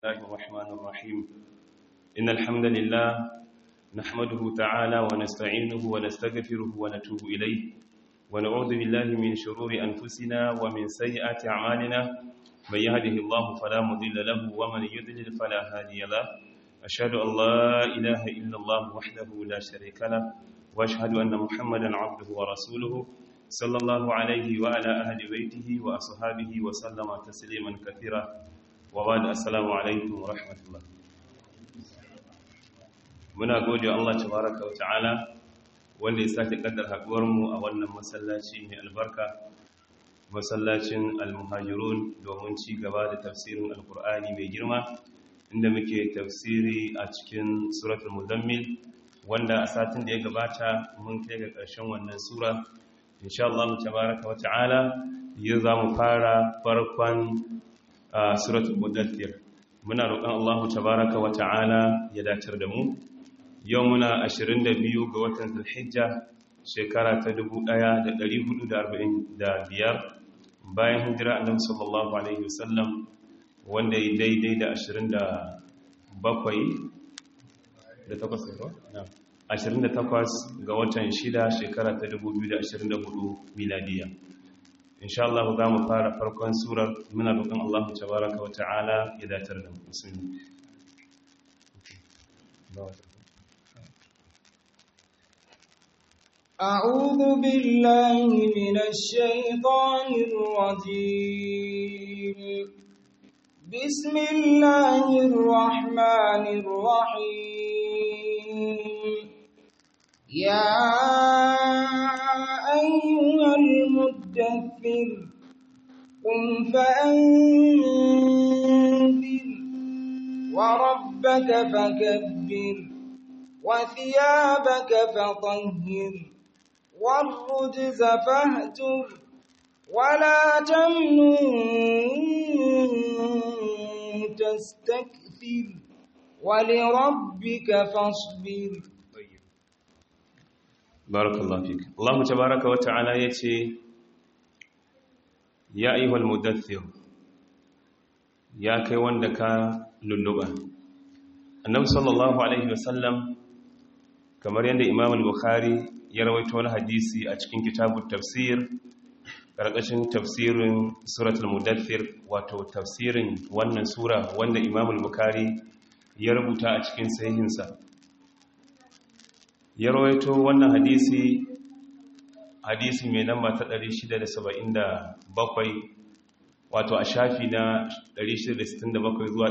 الله الرحمن الرحيم إن الحمد لله نحمده تعالى ونستعينه ونستغفره ونتوب إليه ونعوذ بالله من شرور أنفسنا ومن سيئات أعمالنا من يهده الله فلا مضل له ومن يضلل فلا هادي له أشهد أن لا إله إلا الله وحده لا شريك له وأشهد أن محمدا عبده ورسوله صلى الله عليه وعلى أهل بيته وأصحابه وسلم تسليما كثيرا وبعد السلام عليكم ورحمة الله muna gode Allah tabaraka wa ta'ala wanda ya sake kaddar haduwar mu a wannan masallaci mai albarka masallacin al-muhajirun domin ci gaba da tafsirin alkur'ani mai girma inda muke tafsiri a cikin suratul muzammil wanda a satin da ya gabata mun kai ga ƙarshen wannan sura insha Allah tabaraka wa ta'ala yau za mu fara farkon suratul mudaththir muna roƙon Allah tabaraka wa ta'ala ya dacar da mu yau muna 22 ga watan zulhijja shekara ta 1445 bayan hijira annabi sallallahu alaihi wasallam wanda ya daidai da 27 da takwas ne 28 ga watan 6 shekara ta 2024 miladiya insha Allah za mu fara farkon surar muna roƙon Allah tabaraka wa ta'ala ya datar da musulmi أعوذ بالله من الشيطان الرجيم بسم الله الرحمن الرحيم يا أيها المدثر قم فأنذر وربك فكبر وثيابك فطهر والرجز فاهجر ولا تمنن تستكثر ولربك فاصبر barakallahu fik Allah tabaaraka wa ta'ala yace ya ayyuhal mudaththir ya kai wanda ka lulluba annabi sallallahu alaihi wasallam kamar yadda imam al-bukhari ya rawaito wani hadisi a cikin kitabut tafsir karkashin tafsirin suratul mudaththir wato tafsirin wannan sura wanda imam al-bukhari ya rubuta a cikin sahihinsa ya rawaito wannan hadisi hadisi mai namba ta 677 wato a shafi na 667 zuwa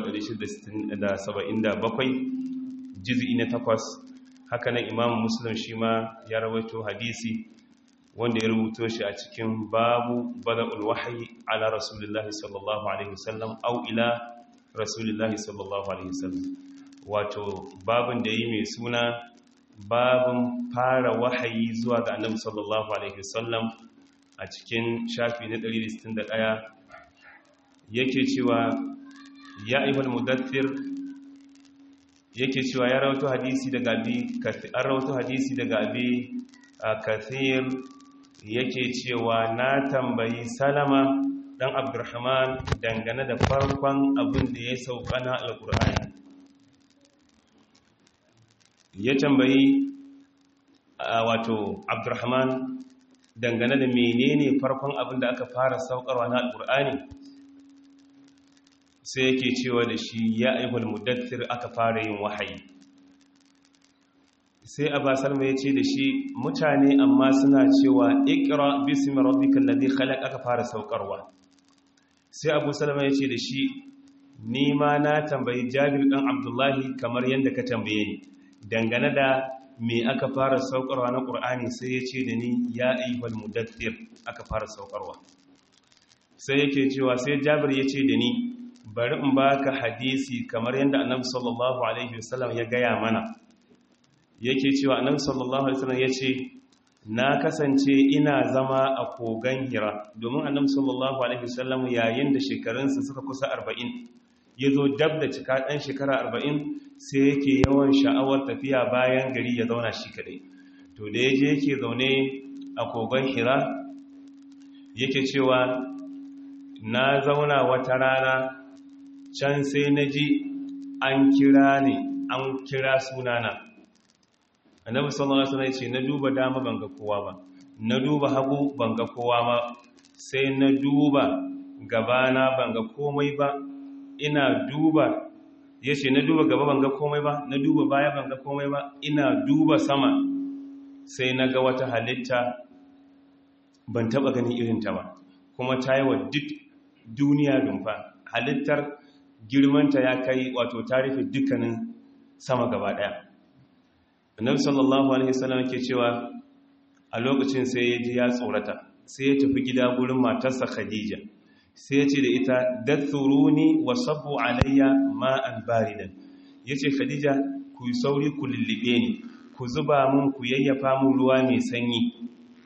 677 jiz'i na takwas haka nan imam muslim shi ma ya rawaito hadisi wanda ya rubuto shi a cikin babu bada'ul wahyi ala rasulillahi sallallahu alaihi wasallam au ila rasulillahi sallallahu alaihi wasallam wato babin da yi mai suna babin fara wahayi zuwa ga annabi sallallahu alaihi wasallam a cikin shafi na 161 yake cewa ya ayyuhal mudaththir yake cewa ya rawaito hadisi daga abi an rawaito hadisi daga abi kathir yake cewa na tambayi salama dan abdurrahman dangane da farkon abin da ya sauka na alqur'ani ya tambayi wato abdurrahman dangane da menene farkon abin da aka fara saukarwa na alkur'ani sai yake cewa da shi ya aihul mudaththir aka fara yin wahayi sai abba salma ya ce da shi mutane amma suna cewa ikra bismi rabbikal ladhi khalaq aka fara saukarwa sai abu salma ya ce da shi ni ma na tambayi jabir dan abdullahi kamar yadda ka tambaye ni dangane da me aka fara saukarwa na ƙur'ani sai ya ce da ni ya ayyuhal mudaththir aka fara saukarwa sai yake cewa sai jabir ya ce da ni bari in baka hadisi kamar yadda annabi sallallahu alaihi wasallam ya gaya mana yake cewa annabi sallallahu alaihi wasallam ya ce na kasance ina zama a kogan hira domin annabi sallallahu alaihi wasallam yayin da shekarunsa suka kusa 40 ya zo dab da cika ɗan shekara arba'in sai yake yawan sha'awar tafiya bayan gari ya zauna shi kadai to da ya je yake zaune a kogon hira yake cewa na zauna wata rana can sai na ji an kira ne an kira sunana annabi sallallahu alaihi wasallam ce na duba dama ban ga kowa ba na duba hagu ban ga kowa ba sai na duba gabana ban ga komai ba ina duba yace na duba gaba ban ga komai ba na duba baya ban ga komai ba ina duba sama sai na ga wata halitta ban taba ganin irin ta ba kuma ta yi wa duk duniya dumfa halittar girmanta ya kai wato ta rufe dukkanin sama gaba daya annabi sallallahu alaihi wasallam ke cewa a lokacin sai ya ji ya tsorata sai ya tafi gida gurin matarsa khadija sai ya ce da ita dathuruni wa sabbu alayya ma'an baridan yace khadija ku yi sauri ku lullube ni ku zuba mun ku yayyafa mun ruwa mai sanyi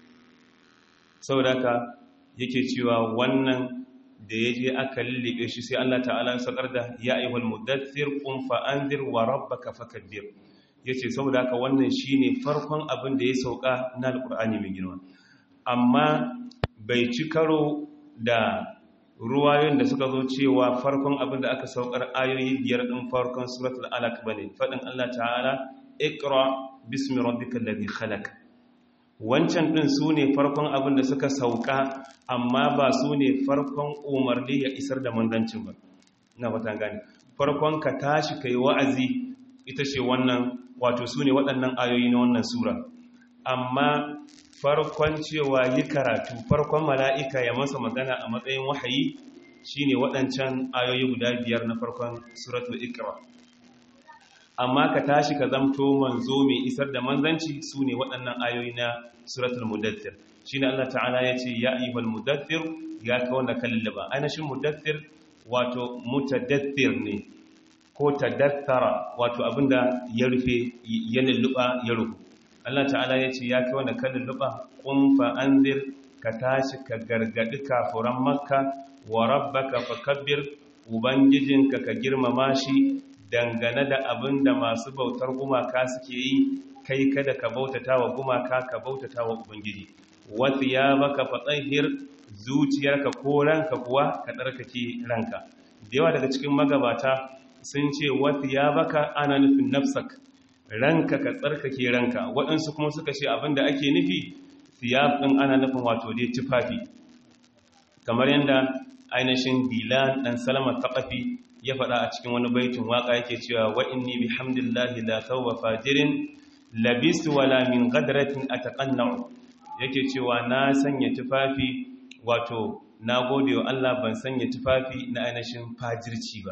saboda haka yake cewa wannan da ya je aka lullube shi sai Allah ta'ala ya sakar da ya ayyuhal mudaththir qum fa anzir wa rabbaka fakabbir yace saboda haka wannan shine farkon abin da ya sauka na alqur'ani mai girma amma bai ci karo da ruwayoyin da suka zo cewa farkon abin da aka saukar ayoyi biyar din farkon suratul alaq bane fadin Allah ta'ala iqra bismi rabbikal ladhi khalaq wancan ɗin su ne farkon abin da suka sauka amma ba su ne farkon umarni ya isar da mandancin ba na fata gani farkon ka tashi kai wa'azi ita ce wannan wato su ne waɗannan ayoyi na wannan sura amma farkon cewa yi karatu farkon mala'ika ya masa magana a matsayin wahayi shine waɗancan ayoyi guda biyar na farkon suratul ikra amma ka tashi ka zamto manzo mai isar da manzanci su ne waɗannan ayoyi na suratul mudaththir shine Allah ta'ala ya ce ya ayyuhal mudaththir ya ka wanda ka lullaba ainihin mudaththir wato mutadaththir ne ko tadaththara wato abinda ya rufe ya lulluba ya rufu Allah ta'ala ya ce ya ka wanda ka lulluba qum fa anzir ka tashi ka gargadi kafuran makka wa rabbaka fakabbir ubangijinka ka girmama shi dangane da abin da masu bautar gumaka suke yi kai kada ka bautata wa gumaka ka bautata wa ubangiji wasu ya baka fatsahir zuciyarka ko ranka kuwa ka tsarkake ranka da yawa daga cikin magabata sun ce wasu ya baka ana nufin nafsak ranka ka tsarkake ranka waɗansu kuma suka ce abin da ake nufi siyafin ana nufin wato dai tufafi kamar yadda ainihin dilan ɗan salama taƙafi ya faɗa a cikin wani baitin waƙa yake cewa wa inni bihamdillahi la tawwa fajirin labistu wala min gadratin ataqanna'u yake cewa na sanya tufafi wato na gode wa Allah ban sanya tufafi na ainihin fajirci ba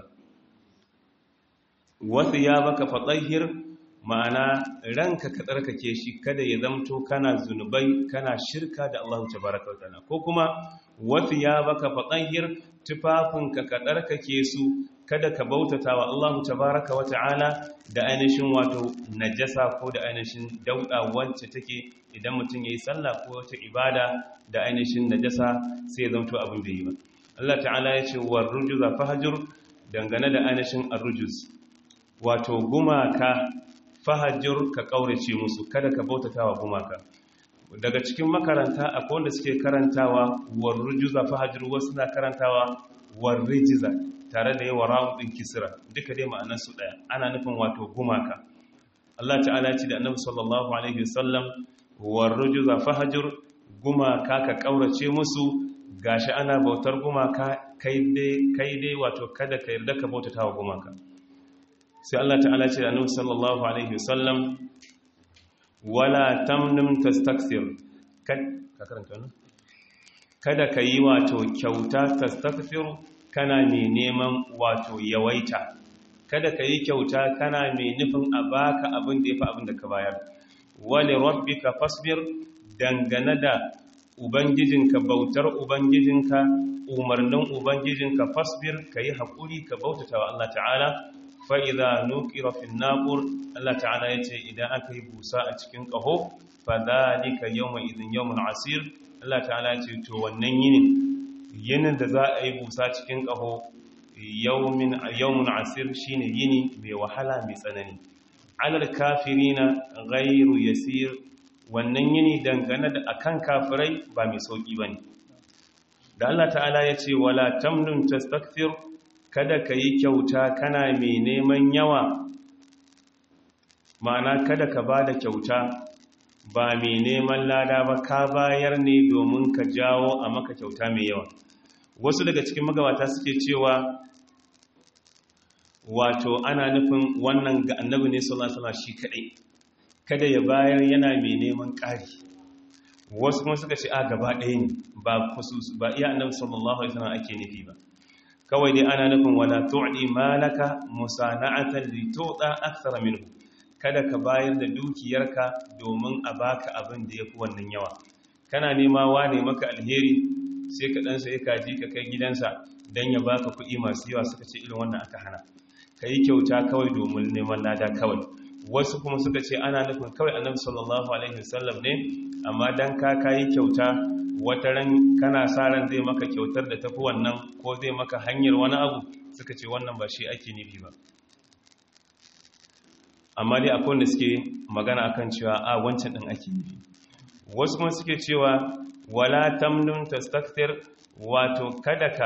wasu ya baka fatahir ma'ana ranka ka tsarkake shi kada ya zamto kana zunubai kana shirka da Allah tabaraka wa ta'ala ko kuma wasu ya baka fatahir tufafinka ka tsarkake su kada ka bautata wa Allah tabaraka wa ta'ala da ainihin wato najasa ko da ainihin dauda wacce take idan mutum yayi sallah ko wata ibada da ainihin najasa sai zanto abin da yi ba Allah ta'ala ya ce war rujuza fahjur dangane da ainihin arrujuz wato gumaka fahjur ka kaurace musu kada ka bautata wa gumaka daga cikin makaranta akwai wanda suke karantawa war rujuza fahjur wasu na karantawa war rijiza tare da yawa rawun kisira duka dai ma'anarsu ɗaya ana nufin wato gumaka Allah ta'ala ce da annabi sallallahu alaihi wasallam warrujuza fahajur gumaka ka kaurace musu gashi ana bautar gumaka kai dai kai dai wato kada ka yarda ka bautata wa gumaka sai Allah ta'ala ce da annabi sallallahu alaihi wasallam wala tamnum tastakthir ka karanta wannan kada ka yi wato kyauta tastakthir kana mai neman wato yawaita kada ka yi kyauta kana mai nufin a baka abin da ya fi abin da ka bayar wale rabbika fasbir dangane da ubangijinka bautar ubangijinka umarnin ubangijinka fasbir ka yi haƙuri ka bautata wa Allah ta'ala fa'iza nukira fin naƙur Allah ta'ala ya ce idan aka yi busa a cikin ƙaho fa zalika yawma idin yawmun asir Allah ta'ala ya ce to wannan yinin yinin da za a yi busa cikin ƙaho yawmun asir shine yini mai wahala mai tsanani alal kafirina ghairu yasir wannan yini dangane da akan kafirai ba mai sauki bane da Allah ta'ala ya ce wala tamnun tastakthir kada ka yi kyauta kana mai neman yawa ma'ana kada ka ba da kyauta ba mai neman lada ba ka bayar ne domin ka jawo a maka kyauta mai yawa wasu daga cikin magabata suke cewa wato ana nufin wannan ga annabi ne sallallahu alaihi shi kadai kada ya bayar yana mai neman ƙari wasu kuma suka ce a gaba ɗaya ne ba khusus ba iya annabi sallallahu alaihi wasallam ake nufi ba kawai dai ana nufin wala tu'di malaka musana'atan li tu'da akthara minhu kada ka bayar da dukiyarka domin a baka abin da yafi wannan yawa kana nema wane maka alheri sai ka dan sai kaji ka kai gidansa dan ya baka kuɗi masu yawa suka ce irin wannan aka hana kai kyauta kawai domin neman lada kawai wasu kuma suka ce ana nufin kawai annabi sallallahu alaihi wasallam ne amma dan ka kai kyauta wata ran kana sa ran zai maka kyautar da tafi wannan ko zai maka hanyar wani abu suka ce wannan ba shi ake nufi ba amma dai akwai wanda suke magana akan cewa a wancan din ake nufi wasu kuma suke cewa wala tamnun tastakthir wato kada ka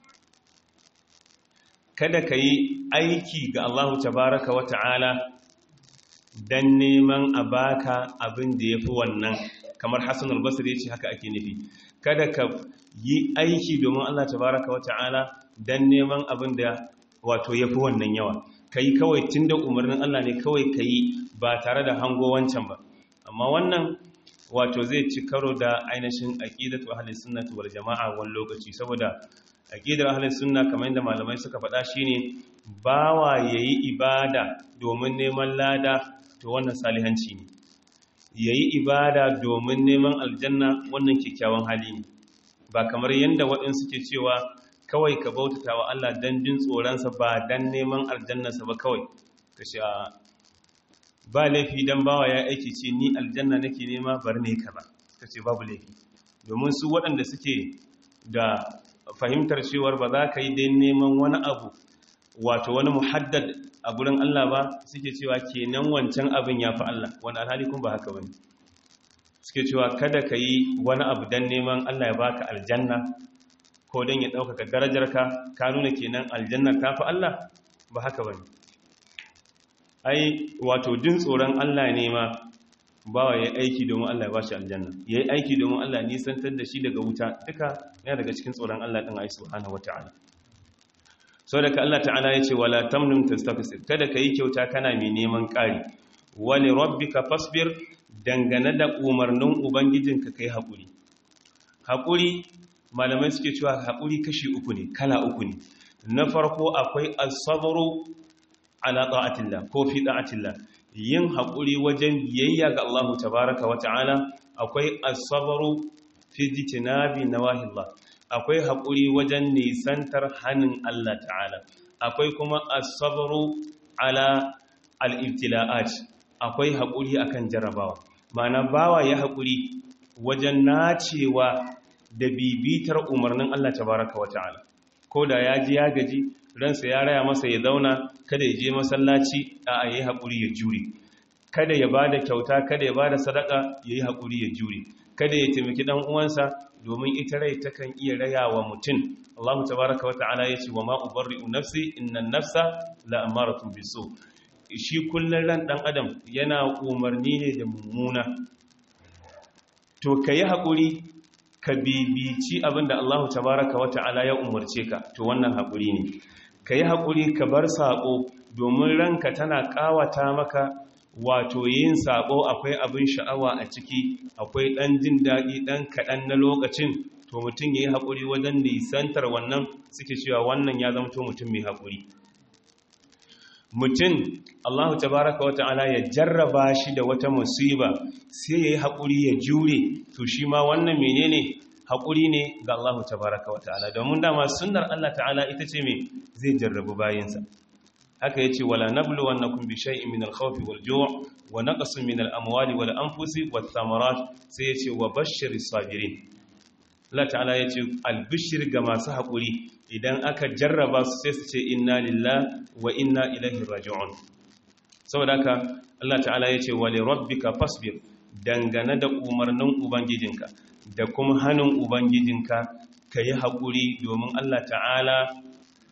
kada ka yi aiki ga Allah tabaraka wa ta'ala dan neman a baka abin da yafi wannan kamar Hassan al-Basri yace haka ake nufi kada ka yi aiki domin Allah tabaraka wata'ala dan neman abin da wato yafi wannan yawa kai kawai tunda umarnin Allah ne kawai kai ba tare da hango wancan ba amma wannan wato zai ci karo da ainihin aqidatu ahli sunnati wal jama'a wani lokaci saboda aqidar ahli sunna kamar yadda malamai suka faɗa shine bawa yayi ibada domin neman lada to wannan salihanci ne ya yi ibada domin neman aljanna wannan kyakkyawan hali ne ba kamar yadda waɗansu ke cewa kawai ka bautata wa Allah don jin tsoronsa ba don neman aljannarsa ba kawai ka sha ba laifi don bawa ya aiki ce ni aljanna nake nema bar ne ka ba ka ce babu laifi domin su waɗanda suke da fahimtar cewar ba za ka yi don neman wani abu wato wani muhaddad a gurin Allah ba suke cewa kenan wancan abin ya fi Allah wani alhali kun ba haka wani suke cewa kada ka yi wani abu don neman Allah ya baka aljanna ko don ya ɗaukaka darajarka ka nuna kenan aljanna ta fi Allah ba haka wani ai wato jin tsoron Allah ne ma bawa ya aiki domin Allah ya bashi aljanna ya yi aiki domin Allah nisantar da shi daga wuta duka yana daga cikin tsoron Allah ɗin ai subhanahu wata'ala sau daga Allah ta'ala ya ce wala tamnun tastakasir kada ka yi kyauta kana mai neman ƙari wani rabbika fasbir dangane da umarnin ubangijinka kai haƙuri haƙuri malamai suke cewa haƙuri kashi uku ne kala uku ne na farko akwai asabaru ala ta'atillah ko fi ta'atillah yin haƙuri wajen biyayya ga Allah tabaraka wa ta'ala akwai asabaru fi jitinabi nawahillah akwai haƙuri wajen nisantar hannun Allah ta'ala akwai kuma asabaru ala al'ibtila'at akwai haƙuri akan jarabawa mana bawa ya haƙuri wajen nacewa da bibitar umarnin Allah tabaraka wa ta'ala ko da ya ji ya gaji ransa ya raya masa ya zauna kada ya je masallaci a yi haƙuri ya jure kada ya ba da kyauta kada ya ba da sadaka ya yi haƙuri ya jure kada ya taimaki ɗan uwansa domin ita rai takan iya raya wa mutum Allah tabaraka wa ta'ala ya ce wa ma ubarri'u nafsi innan nafsa la amaratun bisu shi kullun ran dan adam yana umarni ne da mummuna to kayi hakuri ka bibici abinda Allah tabaraka wa ta'ala ya umarce ka to wannan hakuri ne kayi hakuri ka bar sako domin ranka tana kawata maka wato yin sabo akwai abin sha'awa a ciki akwai ɗan jin daɗi ɗan kaɗan na lokacin to mutum ya yi haƙuri wajen nisantar wannan suke cewa wannan ya zama to mutum mai haƙuri mutum allahu tabaraka wa ta'ala ya jarraba shi da wata musiba sai ya yi haƙuri ya jure to shi ma wannan menene haƙuri ne ga allahu tabaraka wa ta'ala domin dama sunnar allah ta'ala ita ce mai zai jarrabu bayansa haka yace wala nablu wannakum bi shay'in min al-khawfi wal-ju' wa naqsin min al-amwali wal-anfusi wath-thamarat sai yace wa bashshiris sabirin Allah ta'ala yace al-bishr ga masu hakuri idan aka jarraba su sai su ce inna lillahi wa inna ilaihi raji'un saboda haka Allah ta'ala yace wa li rabbika fasbir dangane da umarnin ubangijinka da kuma hannun ubangijinka kayi hakuri domin Allah ta'ala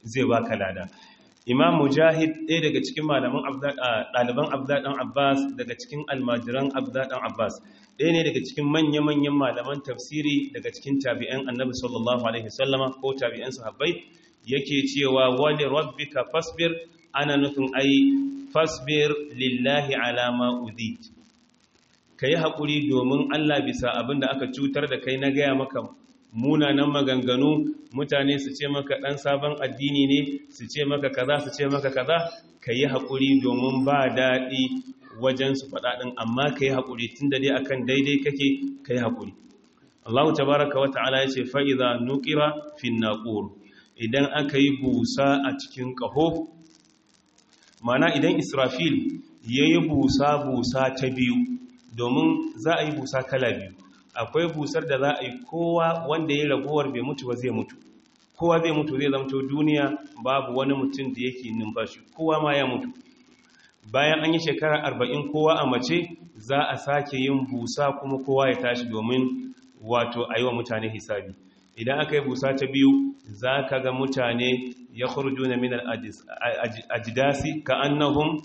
zai baka lada imam mujahid ɗaya daga cikin malaman ɗaliban abdadan abbas daga cikin almajiran abdadan abbas ɗaya ne daga cikin manya-manyan malaman tafsiri daga cikin tabi'an annabi sallallahu alaihi sallama ko tabi'an sahabbai yake cewa wali rabbika fasbir ana nufin ai fasbir lillahi alama udit ka yi haƙuri domin allah bisa abin da aka cutar da kai na gaya maka munanan maganganu mutane su ce maka ɗan sabon addini ne su ce maka kaza su ce maka kaza ka yi haƙuri domin ba daɗi wajen su faɗaɗin amma ka yi haƙuri tun da dai akan daidai kake ka yi haƙuri allahu tabaraka wa ta'ala ya ce fa'iza nukira fin naƙur idan aka yi busa a cikin ƙaho mana idan israfil ya yi busa-busa ta biyu domin za a yi busa kala biyu akwai busar da za a yi kowa wanda ya ragowar bai mutu ba zai mutu kowa zai mutu zai zamto duniya babu wani mutum da yake numfashi kowa ma ya mutu bayan an yi shekara arba'in kowa a mace za a sake yin busa kuma kowa ya tashi domin wato a yi wa mutane hisabi idan aka yi busa ta biyu za ka ga mutane ya kurju na minar ajidasi ka annahun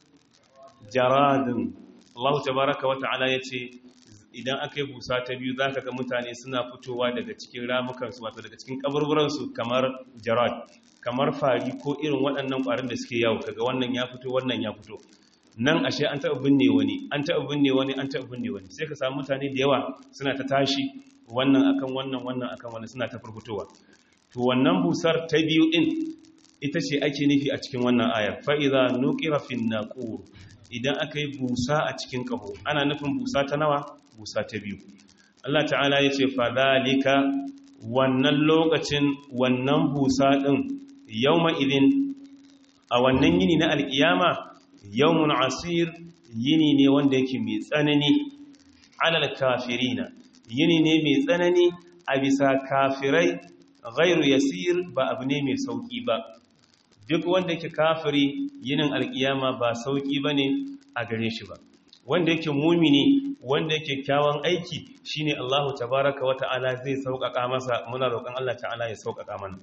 jaradin Allah tabaraka wa ta'ala ya ce idan aka yi busa ta biyu za ka ga mutane suna fitowa daga cikin ramukansu wato daga cikin kaburburansu kamar jarad kamar fari ko irin waɗannan ƙwarin da suke yawo kaga wannan ya fito wannan ya fito nan ashe an taɓa binne wani an taɓa binne wani an taɓa binne wani sai ka samu mutane da yawa suna ta tashi wannan akan wannan wannan akan wannan suna ta furfutowa to wannan busar ta biyu din ita ce ake nufi a cikin wannan ayar fa idza nuqira fin naqur idan aka yi busa a cikin kaho ana nufin busa ta nawa busa ta biyu Allah ta'ala ya ce fa zalika wannan lokacin wannan busa din yawma idin a wannan yini na alkiyama yawmun asir yini ne wanda yake mai tsanani alal kafirina yini ne mai tsanani a bisa kafirai ghairu yasir ba abu ne mai sauki ba duk wanda yake kafiri yinin alkiyama ba sauki bane a gare shi ba wanda yake mumini wanda yake kyawun aiki shine Allahu tabaraka wata'ala zai sauƙaƙa masa muna roƙon Allah ta'ala ya sauƙaƙa mana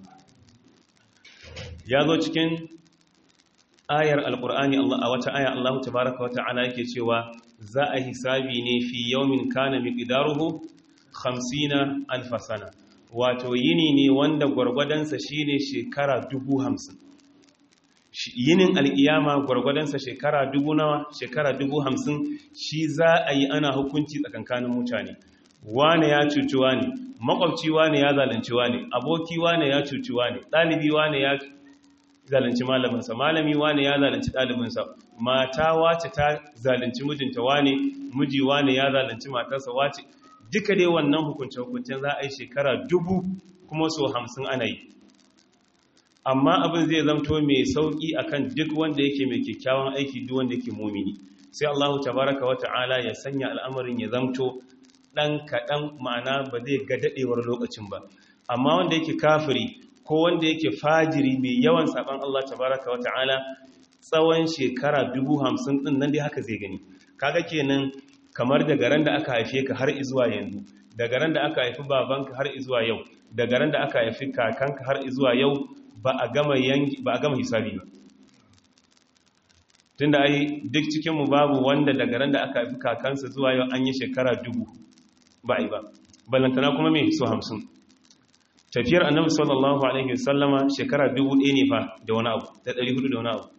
ya zo cikin ayar alƙur'ani Allah a wata aya Allahu tabaraka wata'ala yake cewa za a hisabi ne fi yawmin kana miqdaruhu 50 alf sana wato yini ne wanda gwargwadansa shine shekara 50 yinin al'iyama gwargwadonsa shekara dubu nawa shekara dubu hamsin shi za a yi ana hukunci tsakankanin mutane wane ya cuci wane makwabci wane ya zalunci wane aboki wane ya cuci wane ɗalibi wane ya zalunci malaminsa malami wane ya zalunci ɗalibinsa mata wace ta zalunci mijinta wane miji wane ya zalunci matarsa wace duka dai wannan hukunce-hukuncen za a yi shekara dubu kuma so hamsin ana yi amma abin zai zamto mai sauki akan duk wanda yake mai kyakkyawan aiki duk wanda yake mumini sai Allahu tabaraka wa ta'ala ya sanya al'amarin ya zamto dan kadan ma'ana ba zai ga dadewar lokacin ba amma wanda yake kafiri ko wanda yake fajiri mai yawan saban Allah tabaraka wa ta'ala tsawon shekara 50 din nan dai haka zai gani kaga kenan kamar daga ran da aka haife ka har izuwa yanzu daga ran da aka haifi babanka har izuwa yau daga ran da aka haifi kakanka har izuwa yau ba a gama yanki ba a gama hisabi ba tunda ai duk cikin mu babu wanda daga ran da aka haifi kakansa zuwa yau an yi shekara dubu ba ai ba balantana kuma me so hamsin tafiyar annabi sallallahu alaihi wasallama shekara dubu ɗaya ne fa da wani abu da ɗari hudu da wani abu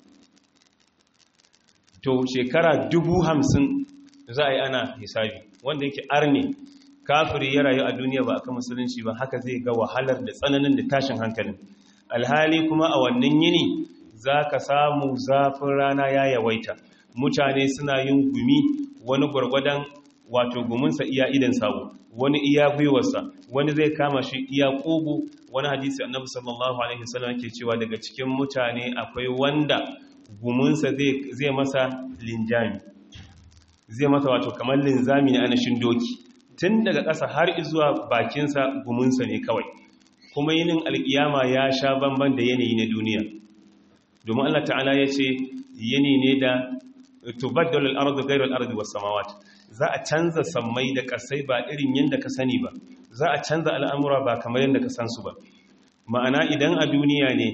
to shekara dubu hamsin za a yi ana hisabi wanda yake arne kafiri ya rayu a duniya ba a kan musulunci ba haka zai ga wahalar da tsananin da tashin hankalin alhali kuma a wannan yini za ka samu zafin rana ya yawaita mutane suna yin gumi wani gwargwadon wato guminsa iya idan sabo wani iya gwiwarsa wani zai kama shi iya ƙugu wani hadisi annabi sallallahu alaihi wasallam yake cewa daga cikin mutane akwai wanda guminsa zai masa linjami zai masa wato kamar linzami na anashin doki tun daga ƙasa har izuwa bakinsa guminsa ne kawai kuma yinin alkiyama ya sha bamban da yanayi na duniya domin Allah ta'ala ya ce yini ne da tubaddalu al-ardu ghayru al-ardi was-samawat za a canza sammai da kasai ba irin yanda ka sani ba za a canza al'amura ba kamar yanda ka san su ba ma'ana idan a duniya ne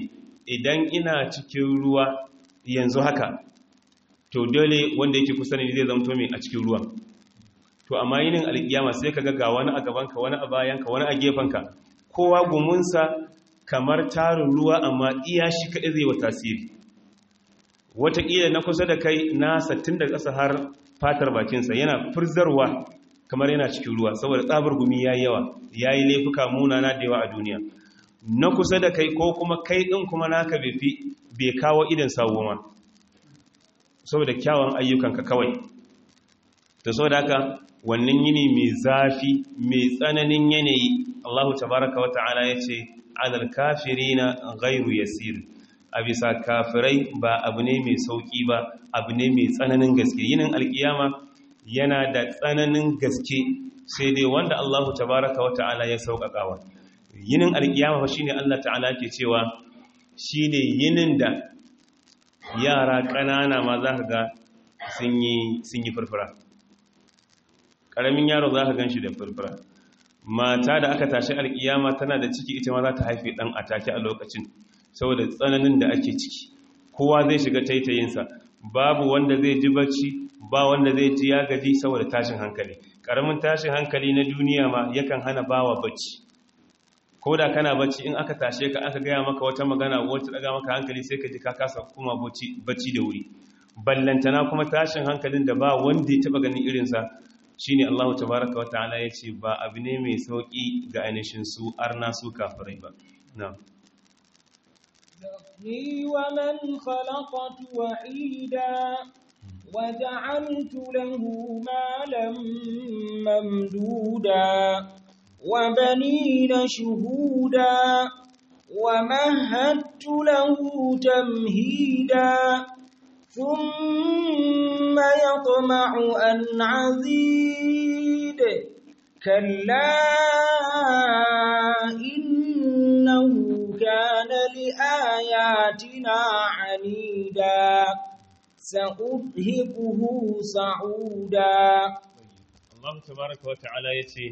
idan ina cikin ruwa yanzu haka to dole wanda yake kusa ne zai zamto mai a cikin ruwan to amma yinin alkiyama sai ka ga wani a gabanka wani a bayanka wani a gefenka kowa gumunsa kamar tarin ruwa amma iya shi kaɗai zai wa tasiri wataƙila na kusa da kai na sattin da ƙasa har fatar bakinsa yana furzarwa kamar yana cikin ruwa saboda tsabar gumi ya yi yawa ya yi laifuka munana da yawa a duniya na kusa da kai ko kuma kai ɗin kuma naka bai kawo idan sawo ma saboda kyawun ayyukanka kawai da saboda haka wannan yini mai zafi mai tsananin yanayi Allahu tabaraka wa ta'ala ya ce alal kafirina ghairu yasir a bisa kafirai ba abu ne mai sauki ba abu ne mai tsananin gaske yinin alkiyama yana da tsananin gaske sai dai wanda Allahu tabaraka wa ta'ala ya sauƙaƙawa yinin alkiyama fa shine Allah ta'ala ke cewa shine yinin da yara ƙanana ma za ka ga sun yi furfura ƙaramin yaro za ka gan shi da furfura mata da aka tashi alƙiyama tana da ciki ita ma za ta haife ɗan a take a lokacin saboda tsananin da ake ciki kowa zai shiga taitayinsa babu wanda zai ji bacci ba wanda zai ji ya gaji saboda tashin hankali ƙaramin tashin hankali na duniya ma yakan hana bawa bacci ko da kana bacci in aka tashe ka aka gaya maka wata magana wacce daga maka hankali sai ka ji ka kasa kuma bacci da wuri ballantana kuma tashin hankalin da ba wanda ya taba ganin irinsa shine Allahu tabaraka wa ta'ala ya ce ba abu ne mai sauki ga ainihin su arna su kafirai ba na'am ذرني ومن خلقت وحيدا وجعلت له مالا ممدودا وبنين شهودا ومهدت له تمهيدا ثم يطمع أن عزيد كلا إنه كان لآياتنا عنيدا سأرهقه صعودا الله تبارك وتعالى يتي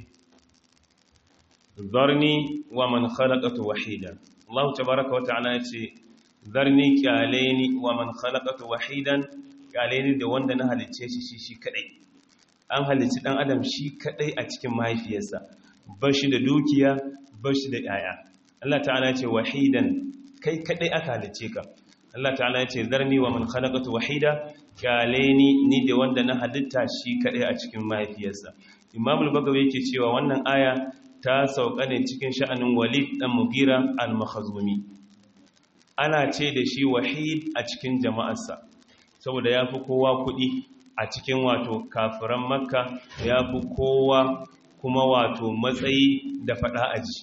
zarni wa man khalaqatu wahida Allah tabaaraka wa ta'ala yace zarni kyaleni wa man khalaqatu wahidan kyaleni da wanda na halicce shi shi shi kadai an halicci dan adam shi kadai a cikin mahaifiyarsa bashi da dukiya bashi da yaya Allah ta'ala yace wahidan kai kadai aka halicce ka Allah ta'ala yace zarni wa man khalaqatu wahida kyaleni ni da wanda na halitta shi kadai a cikin mahaifiyarsa Imam al-Bagawi yake cewa wannan aya ta sauka ne cikin sha'anin walid ɗan mugira al-makhazumi ana ce da shi wahid a cikin jama'arsa saboda ya fi kowa kuɗi a cikin wato kafiran makka ya fi kowa kuma wato matsayi da faɗa aji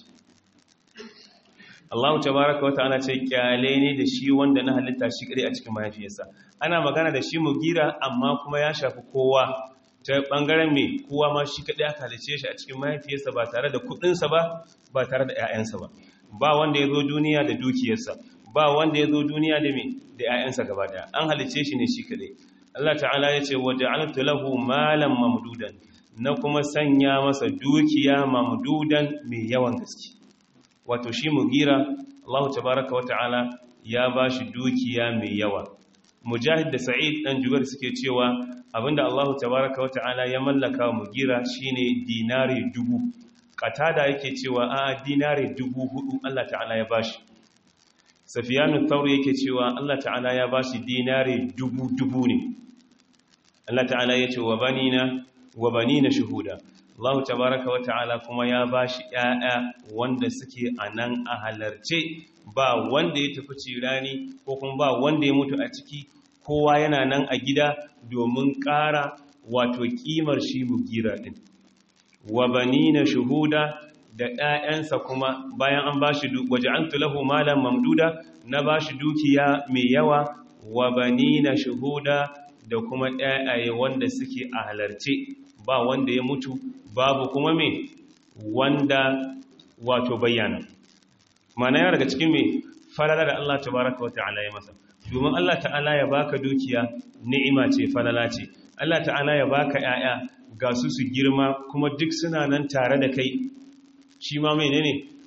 Allah tabaraka wa ta'ala ce kyale ne da shi wanda na halitta shi kare a cikin mahaifiyarsa ana magana da shi mugira amma kuma ya shafi kowa ta bangaren mai kowa ma shi kaɗai aka halice shi a cikin mahaifiyarsa ba tare da kuɗinsa ba ba tare da 'ya'yansa ba ba wanda ya zo duniya da dukiyarsa ba wanda ya zo duniya da mai da 'ya'yansa gaba daya an halice shi ne shi kaɗai Allah ta'ala ya ce waje altu lahu malam mamdudan na kuma sanya masa dukiya mamdudan mai yawan gaske wato shi mugira Allah tabaraka wa ta'ala ya ba shi dukiya mai yawa mujahid da sa'id dan jubar suke cewa abinda Allah tabaraka wa ta'ala ya mallaka wa mugira shine dinari dubu katada yake cewa a dinari dubu hudu Allah ta'ala ya bashi safiyanu thawri yake cewa Allah ta'ala ya bashi dinari dubu dubu ne Allah ta'ala ya ce wa banina wa banina shuhuda Allah tabaraka wa ta'ala kuma ya bashi ƴaƴa wanda suke anan a halarce ba wanda ya tafi cirani ko kuma ba wanda ya mutu a ciki kowa yana nan a gida domin ƙara wato ƙimar shi mugira ɗin wa banina shuhuda da ‘ya'yansa kuma bayan an ba shi waje an tulahu malam mamduda na ba shi dukiya mai yawa wa banina shuhuda da kuma ‘ya'yaye wanda suke a halarce ba wanda ya mutu babu kuma mai wanda wato bayyana mana ya daga cikin mai falala da Allah tabaraka wa ta'ala ya masa domin Allah ta'ala ya baka dukiya ni'ima ce falala ce Allah ta'ala ya baka ‘ya'ya ga su su girma kuma duk suna nan tare da kai shi ma mai ne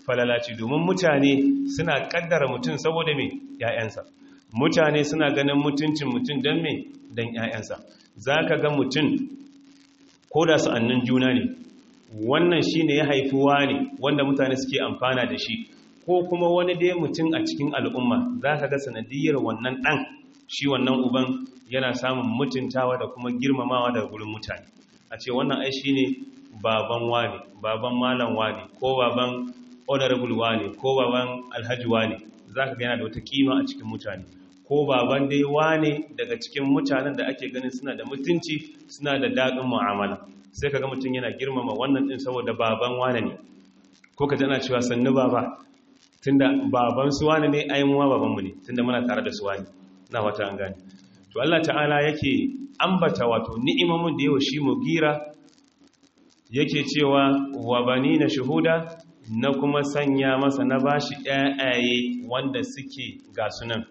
falalaci domin mutane suna kaddara mutum saboda me ‘ya'yansa mutane suna ganin mutuncin mutum don me don ‘ya'yansa za ka ga mutum ko da sa'annin juna ne wannan shi ne ya haifuwa ne wanda mutane suke amfana da shi ko kuma wani dai mutum a cikin al'umma za ka ga sanadiyar wannan ɗan shi wannan uban yana samun mutuntawa da kuma girmamawa daga gurin mutane a ce wannan ai shi ne baban wane baban malam wane ko baban honorable wane ko baban alhaji wane za ka yana da wata kima a cikin mutane ko baban dai wane daga cikin mutanen da ake ganin suna da mutunci suna da daɗin mu'amala sai ka ga mutum yana girmama wannan ɗin saboda baban wane ne ko ka tana cewa sannu baba tunda baban su wane ne ai muwa babanmu ne tunda muna tare da su wane na wata an gane to Allah ta'ala yake ambata wato ni'imomin da yawa shi mugira yake cewa wa bani na shuhuda na kuma sanya masa na bashi ƴaƴaye wanda suke ga sunan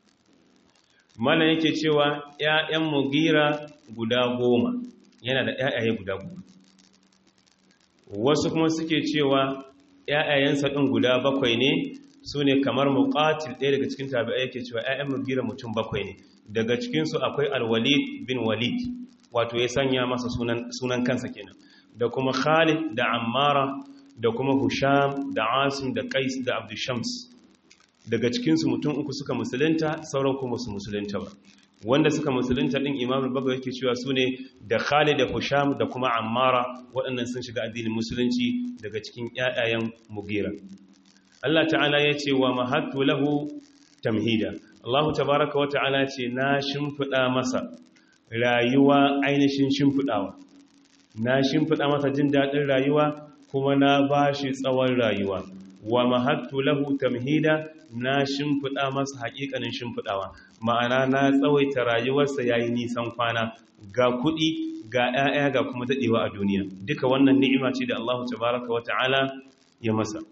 mana yake cewa ƴaƴan mugira guda goma yana da ƴaƴaye guda goma wasu kuma suke cewa ƴaƴayensa ɗin guda bakwai ne su ne kamar muƙatil ɗaya daga cikin tabi'ai yake cewa ƴaƴan mugira mutum bakwai ne daga cikinsu akwai alwalid bin walid wato ya sanya masa sunan kansa kenan da kuma khalid da ammara da kuma husham da asim da qais da abdushams daga cikinsu mutum uku suka musulunta sauran kuma su musulunta ba wanda suka musulunta din imam al-bagawi yake cewa sune da khalid da husham da kuma ammara waɗannan sun shiga addinin musulunci daga cikin ƴaƴayen mugira Allah ta'ala ya ce wa mahattu lahu tamhida Allah tabaraka wa ta'ala ce na shimfida masa rayuwa ainihin shimfidawa na shimfida masa jin dadin rayuwa kuma na bashi tsawon rayuwa wa mahattu lahu tamhida na shimfida masa hakikanin shimfidawa ma'ana na tsawaita rayuwarsa yayi nisan kwana ga kuɗi ga 'ya'ya ga kuma dadewa a duniya duka wannan ni'ima ce da Allah tabaraka wa ta'ala ya masa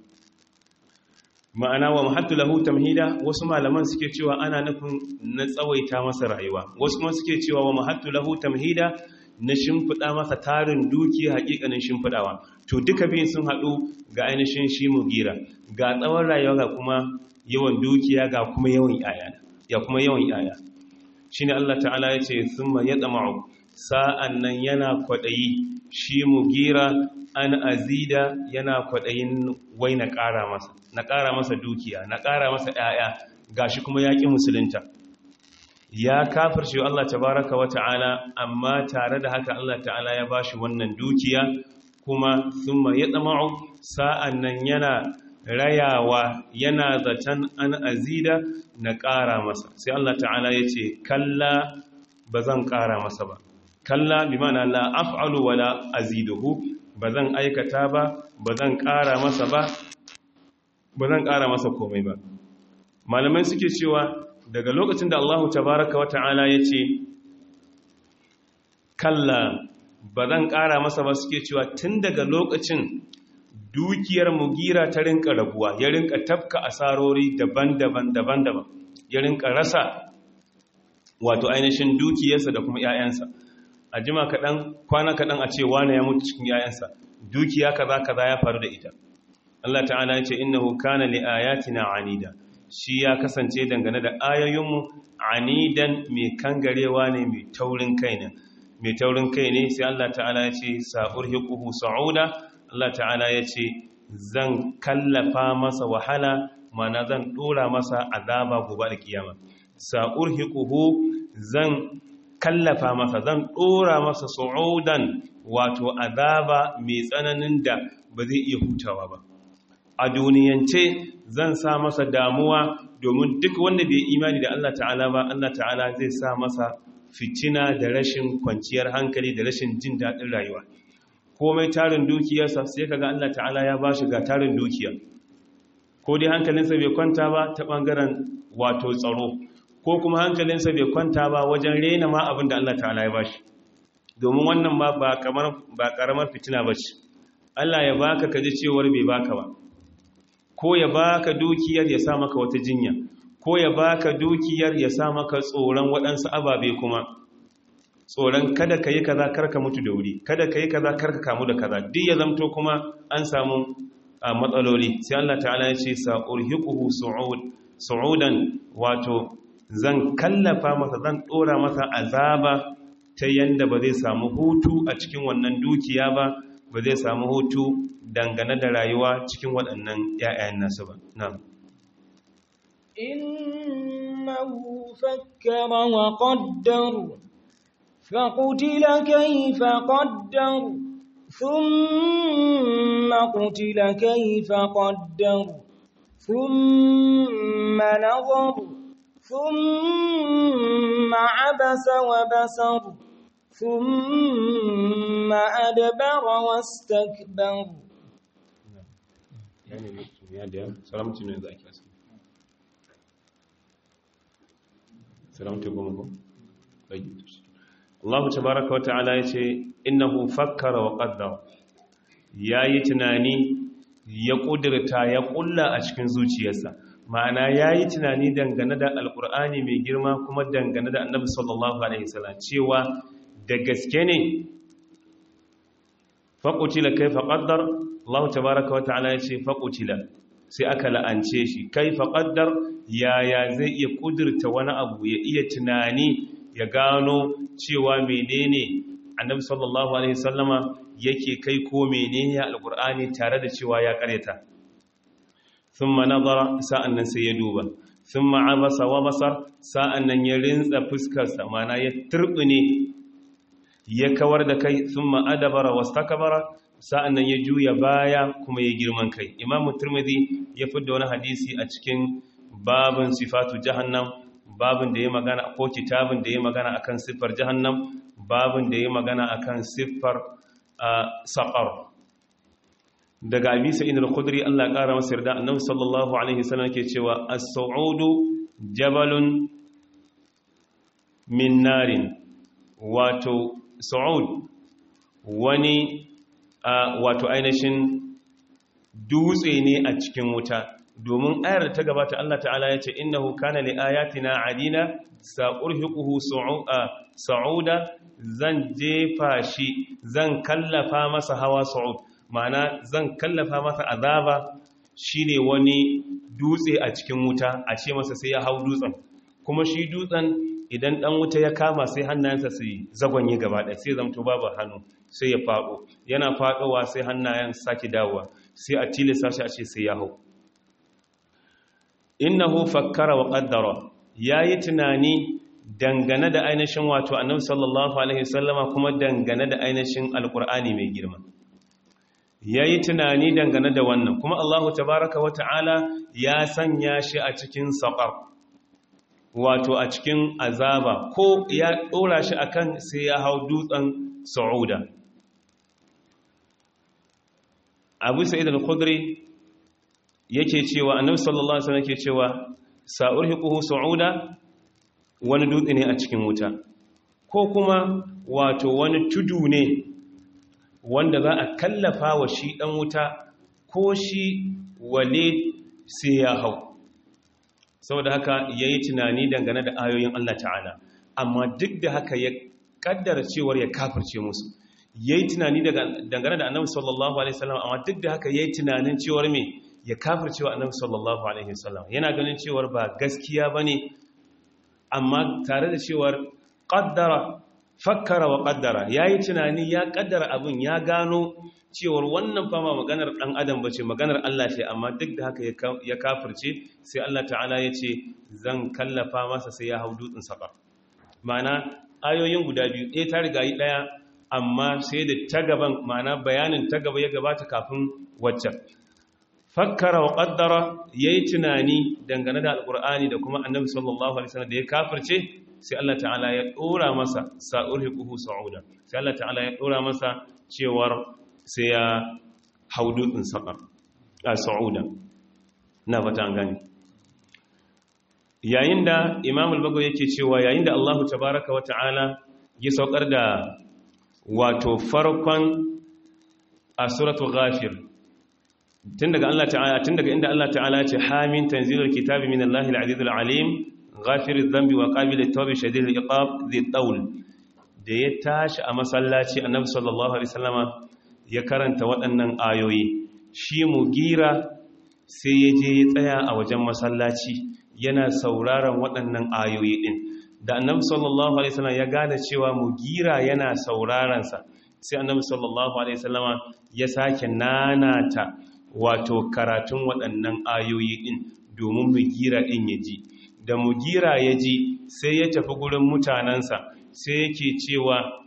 ma'ana wa mahattu lahu tamhida wasu malaman suke cewa ana nufin na tsawaita masa rayuwa wasu kuma suke cewa wa mahattu lahu tamhida na shimfiɗa masa tarin dukiya hakikanin shimfiɗawa to duka biyun sun haɗu ga ainihin shi mugira ga tsawon rayuwa ga kuma yawan dukiya ga kuma yawan yaya ya kuma yawan yaya shine Allah ta'ala ya ce thumma yatma'u sa'an nan yana kwadayi shi mugira an azida yana kwadayin wai na ƙara masa na ƙara masa dukiya na ƙara masa ‘ya'ya ga shi kuma yaƙi musulunta ya kafar shi Allah tabaraka wa ta'ala amma tare da haka Allah ta'ala ya ba shi wannan dukiya kuma sun ya tsama'u sa'an nan yana rayawa yana zaton an azida na ƙara masa sai Allah ta'ala ya ce kalla ba zan ƙara masa ba kalla bi mana la af'alu wala aziduhu ba zan aikata ba ba zan ƙara masa ba ba zan ƙara masa komai ba malamai suke cewa daga lokacin da Allahu tabaraka wa ta'ala ya ce kalla ba zan ƙara masa ba suke cewa tun daga lokacin dukiyar mugira ta rinka rabuwa ya rinka tafka asarori daban-daban daban-daban ya rinka rasa wato ainihin dukiyarsa da kuma 'ya'yansa a jima kaɗan kwana kaɗan a ce wane ya mutu cikin 'ya'yansa dukiya kaza kaza ya faru da ita Allah ta'ala ya ce innahu kana li ayatina anida shi ya kasance dangane da ayoyinmu anidan mai kangarewa ne mai taurin kai ne mai taurin kai ne sai Allah ta'ala ya ce sa'urhiquhu sa'uda Allah ta'ala ya ce zan kallafa masa wahala mana zan dora masa azaba gobe da kiyama sa'urhiquhu zan kallafa masa zan dora masa su'udan wato azaba mai tsananin da ba zai iya hutawa ba a duniyance zan sa masa damuwa domin duk wanda bai imani da Allah ta'ala ba Allah ta'ala zai sa masa fitina da rashin kwanciyar hankali da rashin jin daɗin rayuwa komai tarin dukiyarsa sai kaga Allah ta'ala ya bashi ga tarin dukiya ko dai hankalinsa bai kwanta ba ta ɓangaren wato tsaro ko kuma hankalinsa bai kwanta ba wajen rena ma abin da Allah ta'ala ya bashi domin wannan ma ba ƙaramar fitina ba ce Allah ya baka ka ji cewar bai baka ba ko ya baka dukiyar ya sa maka wata jinya ko ya baka dukiyar ya sa maka tsoron waɗansu ababe kuma tsoron kada ka yi kaza karka mutu da wuri kada ka yi kaza karka kamu da kaza duk ya zamto kuma an samu a matsaloli sai Allah ta'ala ya ce sa'urhiquhu su'ud su'udan wato zan kallafa masa zan dora masa azaba ta yanda ba zai samu hutu a cikin wannan dukiya ba ba zai samu hutu dangane da rayuwa cikin waɗannan ‘ya'yan nasu ba. Na. Innahu fakkara wa qaddar فقتل كيف قدر ثم قتل كيف قدر ثم نظر ثم عبس وبسر ثم أدبر واستكبر سلامتكم Allah tabaraka wa ta'ala yace innahu fakkara wa qaddara yayi tunani ya kudirta ya kulla a cikin zuciyarsa ma'ana yayi tunani dangane da alkur'ani mai girma kuma dangane da annabi sallallahu alaihi wasallam cewa da gaske ne faqutila kaifa qaddar Allah tabaaraka wa ta'ala yace faqutila sai aka la'ance shi kaifa qaddar yaya zai iya kudirta wani abu ya iya tunani ya gano cewa menene annabi sallallahu alaihi wasallama yake kai ko menene alkur'ani tare da cewa ya karyata thumma nazara sa'annan sai ya duba thumma abasa wa basar sa'annan ya rinsa fuskarsa mana ya turbine ya kawar da kai thumma adabara wastakbara sa'annan ya juya baya kuma ya girman kai imam turmidi ya fidda wani hadisi a cikin babin sifatu jahannam babin da ya magana ko kitabin da ya magana akan siffar jahannam babin da ya magana akan siffar saqar daga abi sa'id al-khudri Allah ya kara masa yarda annabi sallallahu alaihi wasallam ke cewa as-su'udu jabalun min narin wato su'ud wani wato ainihin dutse ne a cikin wuta domin ayar da ta gabata Allah ta'ala ya ce innahu kana li ayatina adina sa'urhiquhu sa'uda zan jefa shi zan kallafa masa hawa sa'ud ma'ana zan kallafa masa azaba shine wani dutse a cikin wuta a ce masa sai ya hau dutsen kuma shi dutsen idan dan wuta ya kama sai hannayensa su zagonye gaba ɗaya sai zamto babu hannu sai ya faɗo yana faɗowa sai hannayen sake dawowa sai a tilasta shi a ce sai ya hau innahu fakkara wa qaddara yayi tunani dangane da ainihin wato annabi sallallahu alaihi wasallama kuma dangane da ainihin alqur'ani mai girma yayi tunani dangane da wannan kuma Allahu tabaaraka wa ta'ala ya sanya shi a cikin saqar wato a cikin azaba ko ya dora shi akan sai ya hau dutsen sauda Abu Sa'id al-Khudri yake cewa annabi sallallahu alaihi wasallam yake cewa sa'urhiquhu su'uda wani dutse ne a cikin wuta ko kuma wato wani tudu ne wanda za a kallafa wa shi dan wuta ko shi wale sai ya hau saboda haka yayi tunani dangane da ayoyin Allah ta'ala amma duk da haka ya kaddara cewar ya kafirce musu yayi tunani dangane da annabi sallallahu alaihi wasallam amma duk da haka yayi tunanin cewar me ya kafircewa annabi sallallahu alaihi wasallam yana ganin cewar ba gaskiya bane amma tare da cewar qaddara fakkara wa qaddara yayi tunani ya kaddara abun ya gano cewar wannan fa ma maganar dan adam bace maganar Allah ce amma duk da haka ya kafirce sai Allah ta'ala ya ce zan kallafa masa sai ya hau dutsen saka ma'ana ayoyin guda biyu ɗaya ta riga yi ɗaya amma sai da ta gaban ma'ana bayanin ta gaba ya gabata kafin waccan fakkara wa ƙaddara ya yi tunani dangane da alƙur'ani da kuma annabi sallallahu alaihi wasallam da ya kafirce sai Allah ta'ala ya ɗora masa sa'ur hiƙuhu sa'uda sai Allah ta'ala ya ɗora masa cewar sai ya hau dutsen saƙar a sa'uda na fata an gani yayin da imam al-bago yake cewa yayin da Allah tabaraka wa ta'ala ya saukar da wato farkon a suratul ghafir tun daga Allah ta'ala tun daga inda Allah ta'ala ce hamin tanzilul kitabi min Allahil azizul alim ghafiriz dhanbi wa qabilut tawbi shadidul iqab dhi tawl da ya tashi a masallaci annabi sallallahu alaihi wasallama ya karanta waɗannan ayoyi shi mugira sai ya je ya tsaya a wajen masallaci yana sauraron waɗannan ayoyi ɗin da annabi sallallahu alaihi wasallam ya gane cewa mugira yana sauraron sa sai annabi sallallahu alaihi wasallama ya sake nanata wato karatun waɗannan ayoyi ɗin domin mugira ɗin ya ji da mugira ya ji sai ya tafi gurin mutanensa sai yake cewa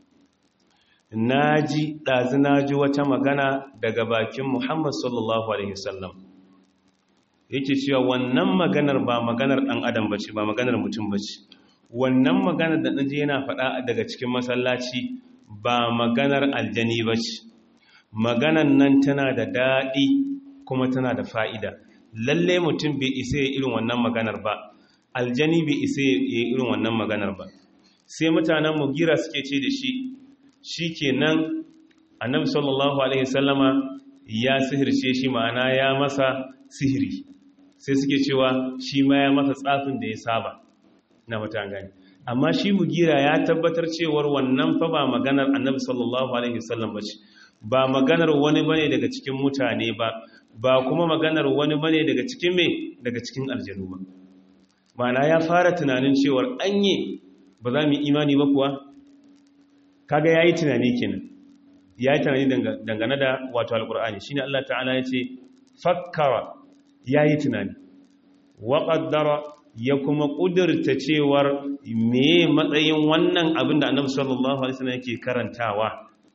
na ji ɗazi na ji wata magana daga bakin muhammad sallallahu alaihi wasallam yake cewa wannan maganar ba maganar ɗan adam ba ce ba maganar mutum ba ce wannan maganar da ɗaji yana faɗa daga cikin masallaci ba maganar aljani ba ce maganar nan tana da daɗi kuma tana da fa'ida lalle mutum bai isa ya irin wannan maganar ba aljani bai isa ya irin wannan maganar ba sai mutanen mugira suke ce da shi shi ke nan annabi sallallahu alaihi sallama ya sihirce shi ma'ana ya masa sihiri sai suke cewa shi ma ya masa tsafin da ya saba na mutan gani amma shi mugira ya tabbatar cewar wannan fa ba maganar annabi sallallahu alaihi sallam ba ce ba maganar wani bane daga cikin mutane ba ba kuma maganar wani bane daga cikin me daga cikin aljanu ba ma'ana ya fara tunanin cewar anye ba za mu imani ba kuwa kaga yayi tunani kenan yayi tunani dangane da wato alqur'ani shine Allah ta'ala yace fakkara yayi tunani wa qaddara ya kuma kudurta cewar me matsayin wannan abin da Annabi sallallahu alaihi wasallam yake karantawa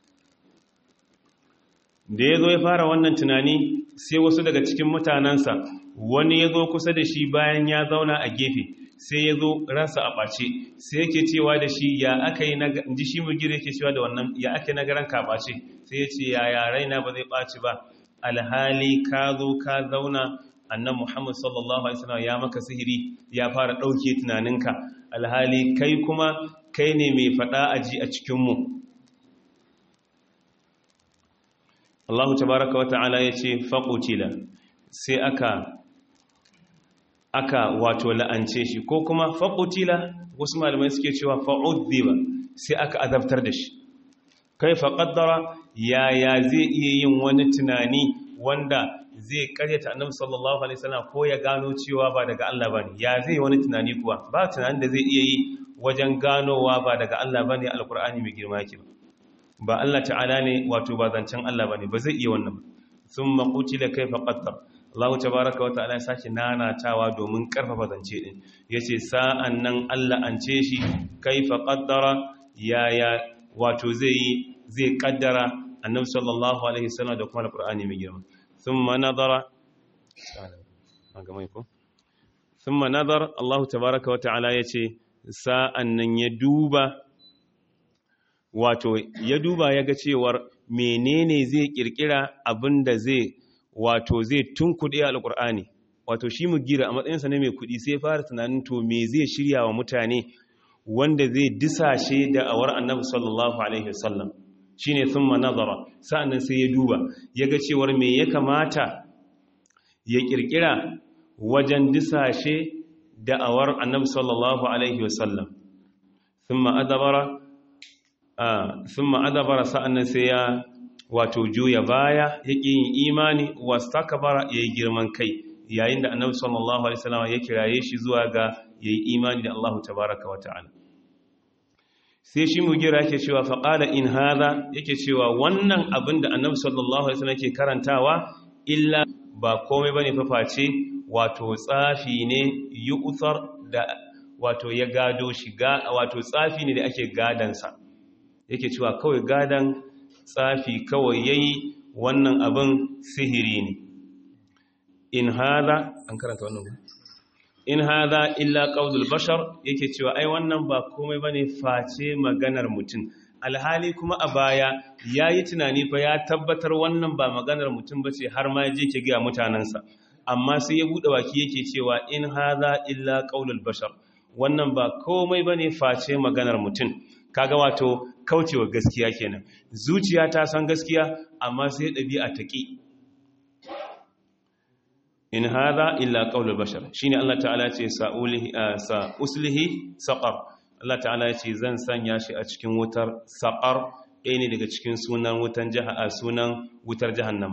da yazo ya fara wannan tunani sai wasu daga cikin mutanansa wani yazo kusa da shi bayan ya zauna a gefe sai ya zo ransa a ɓace sai yake cewa da shi ya aka yi ji shi mugire yake cewa da wannan ya aka yi nagaran ka ɓace sai ya ce ya yarai na ba zai ɓaci ba alhali ka zo ka zauna annan muhammad sallallahu alaihi wasallam ya maka sihiri ya fara ɗauke tunaninka alhali kai kuma kai ne mai faɗa aji a cikinmu Allahu tabaraka wa ta'ala ya ce faƙutila sai aka aka wato la'ance shi ko kuma faƙutila wasu malamai suke cewa fa'uddiba sai aka azabtar da shi kai faƙaddara yaya zai iya yin wani tunani wanda zai karyata annabi sallallahu alaihi wasallam ko ya gano cewa ba daga Allah bane ya zai wani tunani kuwa ba tunanin da zai iya yi wajen ganowa ba daga Allah bane alqur'ani mai girma yake ba Allah ta'ala ne wato ba zancen Allah bane ba zai iya wannan thumma qutila kayfa qaddara Allah tabaraka wa ta'ala ya sake nanatawa domin karfafa zance din yace sa'an nan Allah an ce shi kaifa qaddara yaya wato zai yi zai kaddara annabi sallallahu alaihi wasallam da kuma alqur'ani mai girma thumma nadara thumma nadara Allah tabaraka wa ta'ala yace sa'an nan ya duba wato ya duba ya ga cewar menene zai kirkira abinda zai wato zai tunkuɗe alƙur'ani wato shi mu gira a matsayinsa na mai kuɗi sai fara tunanin to me zai shirya wa mutane wanda zai disashe da awar annabi sallallahu alaihi wasallam shine thumma nazara sa'annan sai ya duba ya ga cewar me ya kamata ya kirkira wajen disashe da awar annabi sallallahu alaihi wasallam thumma adabara thumma adabara sa'annan sai ya wato juya baya ya ƙi yin imani wastakbara ya yi girman kai yayin da annabi sallallahu alaihi wasallam ya kiraye shi zuwa ga ya yi imani da Allah tabaraka wa ta'ala sai shi mugira yake cewa faqala in hadha yake cewa wannan abin da annabi sallallahu alaihi wasallam yake karantawa illa ba komai bane fa face wato tsafi ne yu'thar da wato ya gado shi ga wato tsafi ne da ake gadansa yake cewa kawai gadan tsafi kawai yayi wannan abin sihiri ne in hada an karanta wannan in hada illa qaulul bashar yake cewa ai wannan ba komai bane face maganar mutum alhali kuma a baya yayi tunani fa ya tabbatar wannan ba maganar mutum bace har ma yaje ke ga mutanansa amma sai ya bude baki yake cewa in hada illa qaulul bashar wannan ba komai bane face maganar mutum kaga wato kaucewa gaskiya kenan zuciya ta san gaskiya amma sai ɗabi'a ta ƙi in hadha illa qaulul bashar shine Allah ta'ala ce sa'ulihi sa uslihi saqar Allah ta'ala ya ce zan sanya shi a cikin wutar saqar ɗaya ne daga cikin sunan wutan jaha sunan wutar jahannama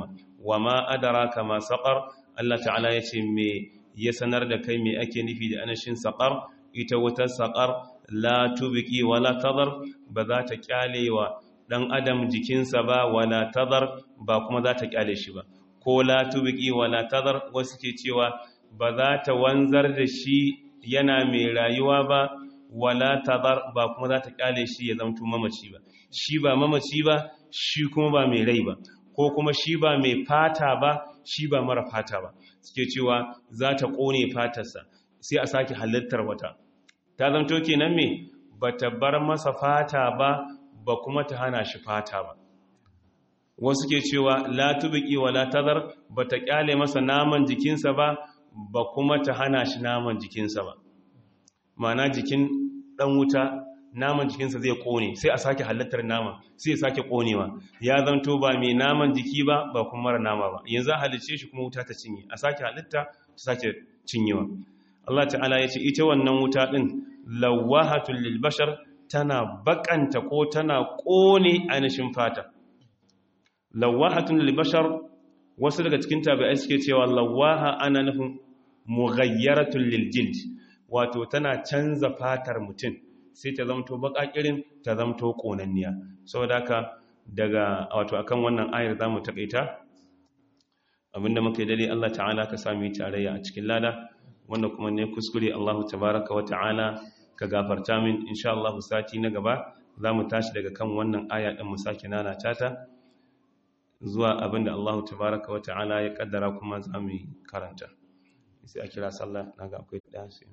wa ma adraka ma saqar Allah ta'ala ya ce me ya sanar da kai me ake nufi da anashin saqar ita wutar saqar la tubqi wala tadar ba za ta kyale wa dan adam jikinsa ba wala tadar ba kuma za ta kyale shi ba ko la tubqi wala tadar wasu ke cewa ba za ta wanzar da shi yana mai rayuwa ba wala tadar ba kuma za ta kyale shi ya zamto mamaci ba shi ba mamaci ba shi kuma ba mai rai ba ko kuma shi ba mai fata ba shi ba mara fata ba suke cewa za ta kone fatarsa sai a sake halittar wata ta zamto kenan me ba ta bar masa fata ba ba kuma ta hana shi fata ba wasu ke cewa la tubqi wala tadar ba ta kyale masa naman jikinsa ba ba kuma ta hana shi naman jikinsa ba mana jikin dan wuta naman jikinsa zai kone sai a sake halittar naman sai ya sake konewa ya zanto ba mai naman jiki ba ba kuma mara nama ba yanzu a halicce shi kuma wuta ta cinye a sake halitta ta sake cinyewa Allah ta'ala ya ce ita wannan wuta din lawahatul lil bashar tana bakanta ko tana kone ainihin fata lawahatun lil bashar wasu daga cikin tabi'ai suke cewa lawaha ana nufin mughayyaratun lil jild wato tana canza fatar mutum sai ta zamto bakakirin ta zamto konanniya saboda haka daga wato akan wannan ayar zamu takaita abinda muke dade Allah ta'ala ka sami tarayya a cikin lada wanda kuma ne kuskure Allah tabaaraka wa ta'ala ka gafarta min insha Allah sati na gaba zamu tashi daga kan wannan aya din mu sake nana ta zuwa abinda Allah tabaaraka wa ta'ala ya kaddara kuma zamu karanta sai a kira sallah naga akwai dansi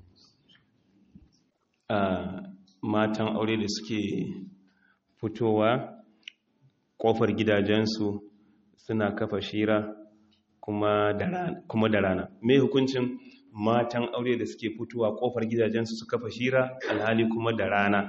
matan aure da suke fitowa kofar gidajensu suna kafa shira kuma da rana mai hukuncin matan aure da suke fitowa kofar gidajensu su kafa shira alhali kuma da rana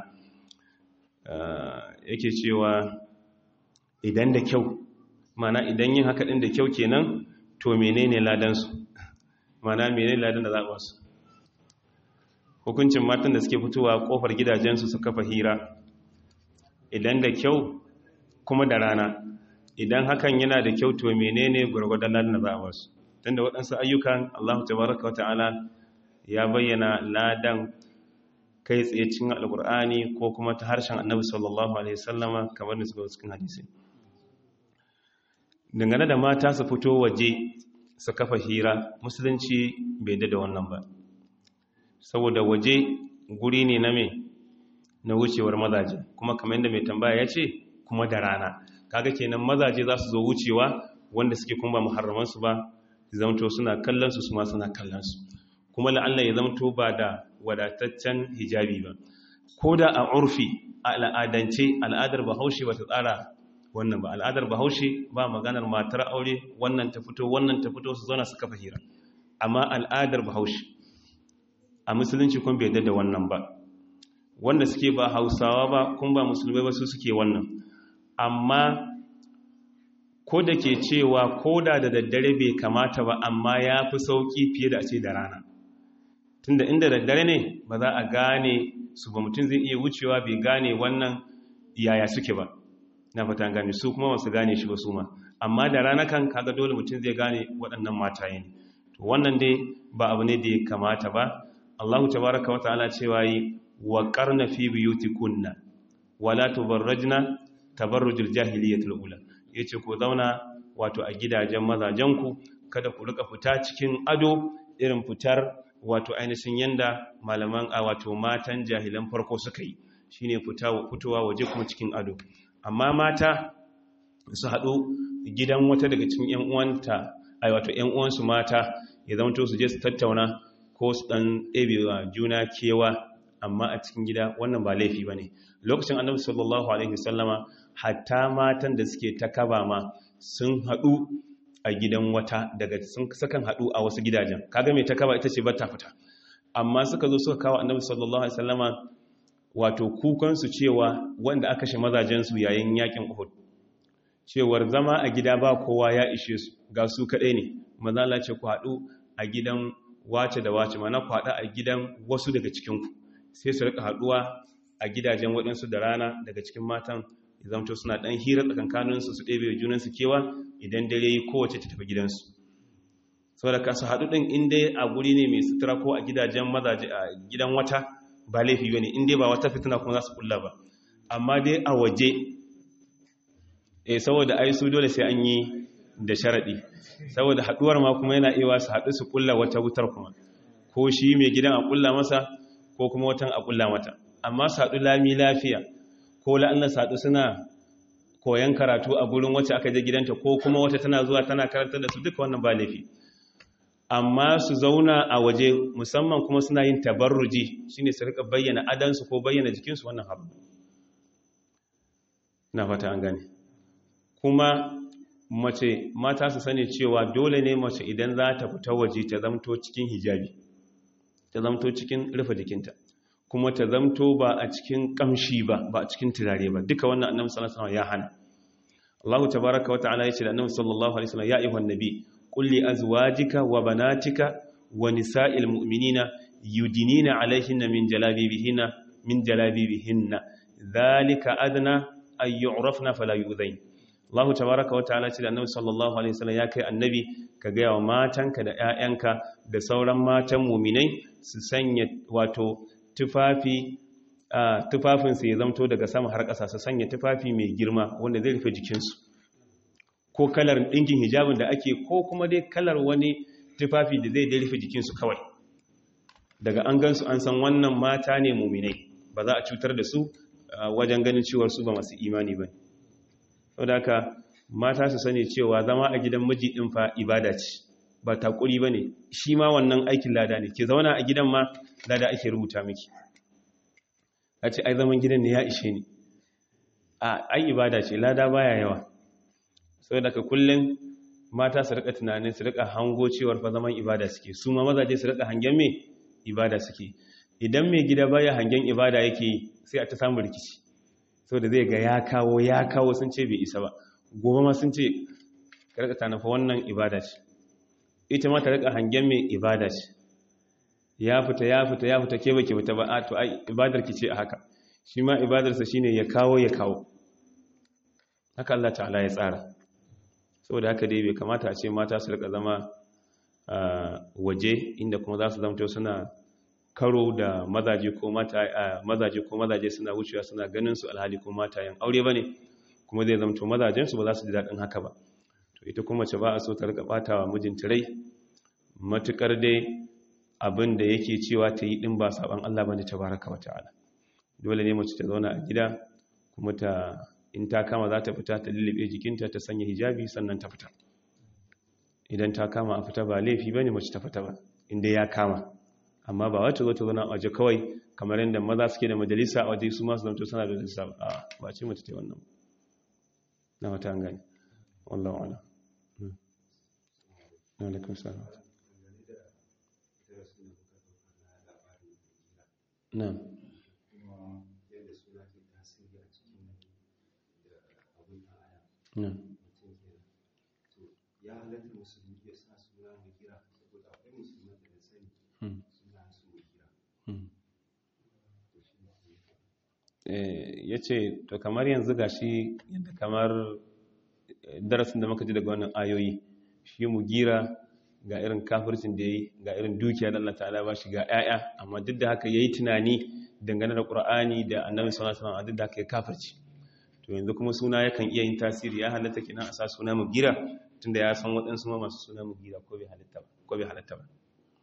yake cewa idan da kyau mana idan yin haka ɗin da kyau kenan to menene ladansu mana menene ladan da za a basu hukuncin matan da suke fitowa kofar gidajensu su kafa hira idan da kyau kuma da rana idan hakan yana da kyau to menene gurgurdan ladan da za a basu tunda waɗansu ayyukan Allah tabaraka wata'ala ya bayyana ladan kai tsaye cikin alkur'ani ko kuma ta harshen annabi sallallahu alaihi wasallama kamar da suka cikin hadisi dangane da mata su fito waje su kafa hira musulunci bai da wannan ba saboda waje guri ne na mai na wucewar mazaje kuma kamar yadda mai tambaya ya ce kuma da rana kaga kenan mazaje za su zo wucewa wanda suke kuma ba muharramansu ba zamto suna kallonsu su ma suna kallonsu kuma la'alla ya zamto ba da wadataccen hijabi ba ko da a urfi a al'adance al'adar bahaushe ba ta tsara wannan ba al'adar bahaushe ba maganar matar aure wannan ta fito wannan ta fito su zauna su kafa hira amma al'adar bahaushe a musulunci kun bai da wannan ba wanda suke ba hausawa ba kun ba musulmai ba su suke wannan amma ko da ke cewa ko da da daddare bai kamata ba amma ya fi sauƙi fiye da a ce da rana tunda inda daddare ne ba za a gane su ba mutum zai iya wucewa bai gane wannan yaya suke ba na fata gane su kuma wasu gane shi ba su ma amma da rana kan kaga dole mutum zai gane waɗannan mataye ne to wannan dai ba abu ne da ya kamata ba Allahu tabaraka wa ta'ala cewa yi wa qarna fi buyutikunna wala tubarrajna tabarrujul jahiliyatul ula yace ku zauna wato a gidajen mazajenku kada ku rika fita cikin ado irin fitar wato ainihin yanda malaman a wato matan jahilan farko suka yi shine fitowa waje kuma cikin ado amma mata su haɗu gidan wata daga cikin ƴan uwanta ai wato ƴan uwansu mata ya zama to su je su tattauna ko su dan ɗebewa juna kewa amma a cikin gida wannan ba laifi bane lokacin annabi sallallahu alaihi wasallama hatta matan da suke ta kaba ma sun haɗu a gidan wata daga sun sakan haɗu a wasu gidajen kaga mai ta kaba ita ce bata fita amma suka zo suka kawo annabi sallallahu alaihi wasallama wato kukan su cewa wanda aka shi mazajen su yayin yakin Uhud cewar zama a gida ba kowa ya ishe su ga su kadai ne manzo Allah ce ku haɗu a gidan wace da wace mana ku haɗu a gidan wasu daga cikin ku sai su rika haɗuwa a gidajen waɗansu da rana daga cikin matan ya zamto suna ɗan hira tsakankaninsu su ɗebe junansu kewa idan dare yi kowace ta tafi gidansu saboda ka su haɗu ɗin inda a guri ne mai sutura ko a gidajen mazaje a gidan wata ba laifi ba ne inda ba wata fitina kuma za su kulla ba amma dai a waje eh saboda ai su dole sai an yi da sharaɗi saboda haɗuwar ma kuma yana iya su haɗu su kulla wata wutar kuma ko shi mai gidan a kulla masa ko kuma watan a kulla mata amma su haɗu lami lafiya ko la'annan su haɗu suna koyan karatu a gurin wacce aka je gidanta ko kuma wata tana zuwa tana karantar da su duka wannan ba laifi amma su zauna a waje musamman kuma suna yin tabarruji shine su rika bayyana adansu ko bayyana jikinsu wannan haram na fata an gane kuma mace mata su sani cewa dole ne mace idan za ta fita waje ta zamto cikin hijabi ta zamto cikin rufe jikinta kuma ta zamto ba a cikin kamshi ba ba a cikin turare ba duka wannan annabi sallallahu alaihi wasallam ya hana Allah tabaaraka wa ta'ala yace da annabi sallallahu alaihi wasallam ya ayyuhan nabi qul li azwajika wa banatika wa nisa'il mu'minina yudinina alaihinna min jalabibihinna min jalabibihinna dhalika adna ay yu'rafna fala yu'zain Allah tabaraka wa ta'ala ce da Annabi sallallahu alaihi wasallam ya kai annabi ka ga yawa matanka da ƴaƴanka da sauran matan mu'minai su sanya wato tufafi tufafin su ya zamto daga sama har ƙasa su sanya tufafi mai girma wanda zai rufe jikinsu ko kalar ɗinkin hijabin da ake ko kuma dai kalar wani tufafi da zai rufe jikinsu kawai daga an gansu an san wannan mata ne mu'minai ba za a cutar da su wajen ganin cewar su ba masu imani ba saboda haka mata su sani cewa zama a gidan miji din fa ibada ce ba takuri bane shi ma wannan aikin lada ne ke zauna a gidan ma lada ake rubuta miki a ce ai zaman gidan ne ya ishe ni a ai ibada ce lada baya yawa saboda ka kullun mata su rika tunanin su rika hango cewar fa zaman ibada suke su ma mazaje su rika hangen me ibada suke idan mai gida baya hangen ibada yake sai a ta samu rikici sau da zai ga ya kawo ya kawo sun ce bai isa ba gobe ma sun ce karka ta nafa wannan ibada ce ita ma ta rika hangen mai ibada ce ya fita ya fita ya fita ke baki fita ba a to ai ibadar ki ce a haka shi ma ibadarsa shine ya kawo ya kawo haka Allah ta'ala ya tsara saboda haka dai bai kamata a ce mata su rika zama waje inda kuma za su zamto suna karo da mazaje ko mata mazaje ko mazaje suna wucewa suna ganin su alhali ko matayen aure bane kuma zai zamto mazajen su ba za su ji dadin haka ba to ita kuma ce ba a so ta rika batawa mijinta rai matukar dai abin da yake cewa ta yi din ba saban Allah bane tabaraka wa ta'ala dole ne mace ta zauna a gida kuma ta in ta kama za ta fita ta lullube jikinta ta sanya hijabi sannan ta fita idan ta kama a fita ba laifi bane mace ta fita ba inda ya kama amma ba wacce zo ta zauna a waje kawai kamar yadda maza suke da majalisa a waje su masu zamto suna da majalisa a ba ce mace ta wannan na wata an gani wallahu ala na alaikun salam na na ya halatta musulmi ya sa suna mai kira saboda akwai musulman da sani suna su mai kira ya ce to kamar yanzu ga shi yadda kamar darasin da muka ji daga wannan ayoyi shi mu gira ga irin kafircin da ya yi ga irin dukiya da Allah ta'ala ba shi ga 'ya'ya amma duk da haka ya yi tunani dangane da ƙur'ani da annabi sallallahu alaihi wasallam duk da haka ya kafirci to yanzu kuma suna yakan iya yin tasiri ya halatta kenan a sa suna mu gira tunda ya san waɗansu ma masu suna mu gira ko bai halatta ba ko bai halatta ba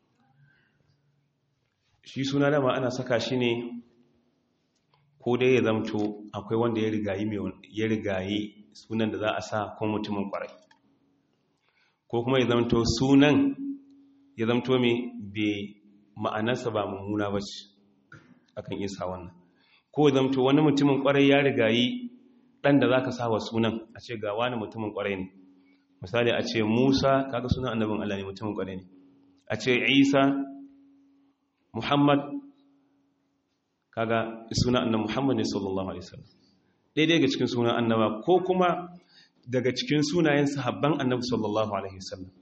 shi suna dama ana saka shi ne ko dai ya zamto akwai wanda ya rigayi ya rigayi sunan da za a sa ko mutumin kwarai ko kuma ya zamto sunan ya zamto mai bai ma'anarsa ba mummuna ba ce akan isa wannan ko ya zamto wani mutumin kwarai ya rigayi ɗan da za ka sa wa sunan a ce ga wani mutumin kwarai ne misali a ce musa kaga sunan annabin allah ne mutumin kwarai ne a ce isa muhammad kaga suna annabi Muhammad ne sallallahu alaihi wasallam daidai ga cikin sunan annaba ko kuma daga cikin sunayen sahabban annabi sallallahu alaihi wasallam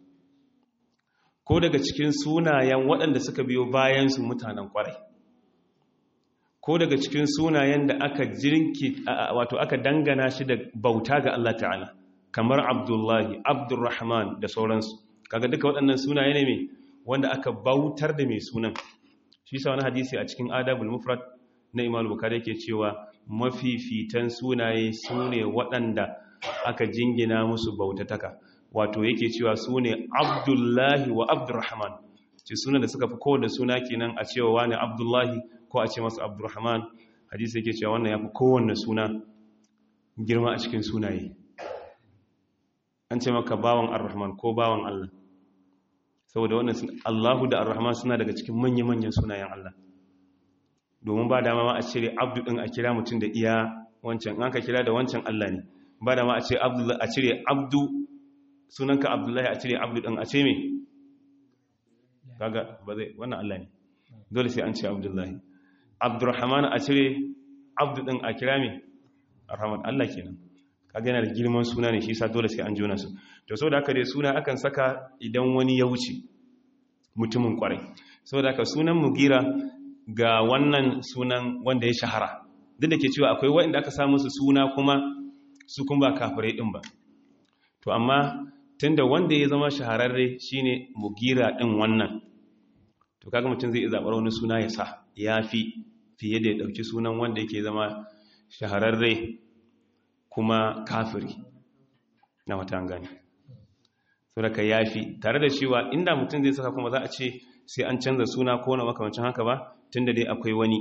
ko daga cikin sunayen waɗanda suka biyo bayan su mutanen kwarai ko ko daga cikin sunayen da aka jirki wato aka dangana shi da bauta ga Allah ta'ala kamar Abdullahi Abdurrahman da sauransu kaga duka waɗannan sunaye ne mai wanda aka bautar da mai sunan shi sa wani hadisi a cikin adabul mufrad na Imam Bukhari yake cewa mafifitan sunaye sune waɗanda aka jingina musu bautataka wato yake cewa sune Abdullahi wa Abdurrahman ce sunan da suka fi kowanne suna kenan a cewa wani Abdullahi ko a ce masa Abdurrahman hadisi yake cewa wannan yafi kowanne suna girma a cikin sunaye an ce maka bawan Ar-Rahman ko bawan Allah saboda wannan Allahu da Ar-Rahman suna daga cikin manya-manyan sunayen Allah domin ba dama ma a cire abdu din a kira mutum da iya wancan an ka kira da wancan Allah ne ba dama a ce abdu a cire abdu sunanka Abdullahi a cire abdu din a ce me kaga ba zai wannan Allah ne dole sai an ce Abdullahi Abdurrahman a cire abdu din a kira me Ar-Rahman Allah kenan kaga yana da girman suna ne shi sa dole sai an jona su to saboda haka dai suna akan saka idan wani ya wuce mutumin kwarai saboda haka sunan mugira ga wannan sunan wanda ya shahara duk da ke cewa akwai waɗanda aka samu su suna kuma su kuma ba kafirai din ba to amma tunda wanda ya zama shahararre shine mugira din wannan to kaga mutum zai zaɓar wani suna ya sa yafi fiye da ya ɗauki sunan wanda yake zama shahararre kuma kafiri na wata gani saboda ya fi tare da cewa inda mutum zai saka kuma za a ce sai an canza suna ko na makamancin haka ba tun da dai akwai wani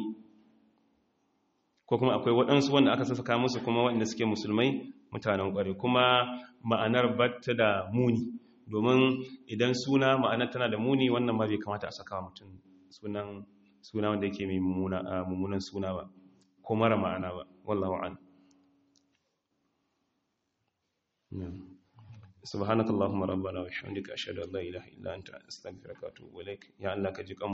ko kuma akwai waɗansu wanda aka saka musu kuma waɗanda suke musulmai mutanen ƙware kuma ma'anar batta da muni domin idan suna ma'anar tana da muni wannan ma bai kamata a saka mutum sunan suna wanda yake mai mummunan suna ba ko mara ma'ana ba wallahu a'lam سبحانك اللهم ربنا وبحمدك اشهد ان لا اله الا انت استغفرك واتوب اليك يا الله كجي